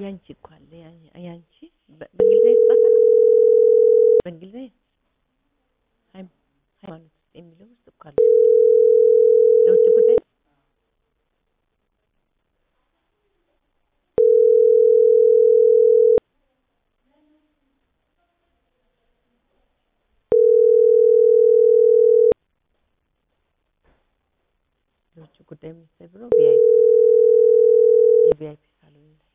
ያንቺ እኮ አለ ያ- ያንቺ በ- በእንግሊዝኛ የተጻፈ ነው። በእንግሊዝኛ ሃይም- ሃይማኖት ውስጥ የሚለው ውስጥ እኮ አለ። ለውጭ ጉዳይ የውጭ ጉዳይ ሚኒስቴር ብሎ ቪአይፒ የቪአይፒ ሳሎን ይላል።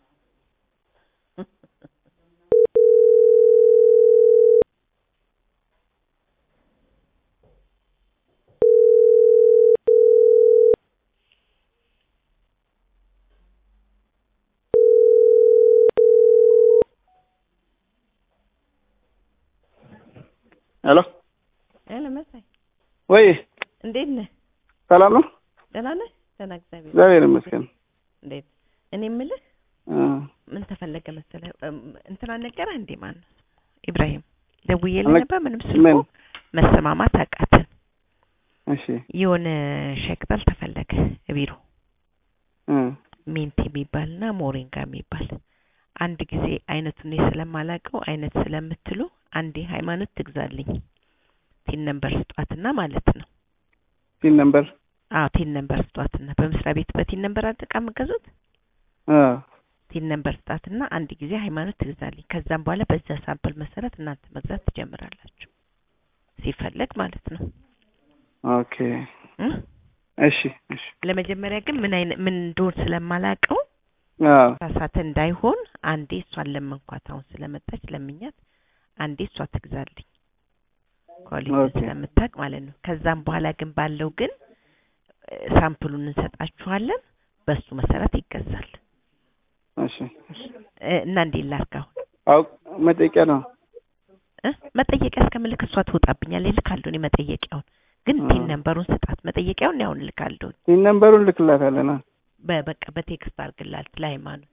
ሄሎ ሄሎ መሳይ ወይ እንዴት ነህ? ሰላም ነው? ደህና ነህ? ደህና እግዚአብሔር እግዚአብሔር ይመስገን። እንዴት እኔ የምልህ እ ምን ተፈለገ መሰለህ እም፣ እንትና ነገረህ እንዴ ማን ነው ኢብራሂም ደውዬልህ አለ- ነበር ምንም ስልኩ ምን? መሰማማት አቃተን እሺ የሆነ ሸቅጠል ተፈለገ ቢሮ እ ሜንት የሚባልና ሞሪንጋ የሚባል አንድ ጊዜ አይነቱን እኔ ስለማላውቀው አይነት ስለምትሉ አንዴ ሃይማኖት ትግዛልኝ ቲን ነምበር ስጧትና ማለት ነው ሲን ነምበር አዎ ቲን ነምበር ስጧትና በመስሪያ ቤት በቲን ነምበር አድቃ የምገዙት እ ቲን ነምበር ስጣትና አንድ ጊዜ ሃይማኖት ትግዛልኝ ከዛም በኋላ በዛ ሳምፕል መሰረት እናንተ መግዛት ትጀምራላችሁ ሲፈለግ ማለት ነው ኦኬ እ? እሺ እሺ ለመጀመሪያ ግን ምን አይነት ምን እንደሆን ስለማላውቀው አ ሳሳተ እንዳይሆን አንዴ እሷን ለመንኳት አሁን ስለመጣች ለምኛት አንዴ እሷ ትግዛልኝ ኳሊቲ ኦኬ። ስለምታውቅ ማለት ነው ከዛም በኋላ ግን ባለው ግን እ፣ ሳምፕሉን እንሰጣችኋለን በሱ መሰረት ይገዛል እሺ እ፣ እና እንዴት ላድርግ አሁን አው መጠየቂያ ነው። እ? መጠየቂያ እስከምልክ እሷ ትወጣብኛለች እልካለሁ እኔ መጠየቂያውን ግን አ ቲን ነምበሩን ስጣት መጠየቂያውን ያውን እልካለሁ ሲን ነምበሩን ልክላታለን። አ በ- በቃ በቴክስት አድርግላት ለሃይማኖት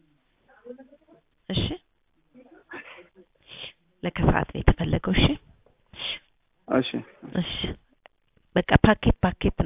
እሺ ለከሰዓት ነው የተፈለገው እሺ እሺ እሺ በቃ ፓኬት ፓኬት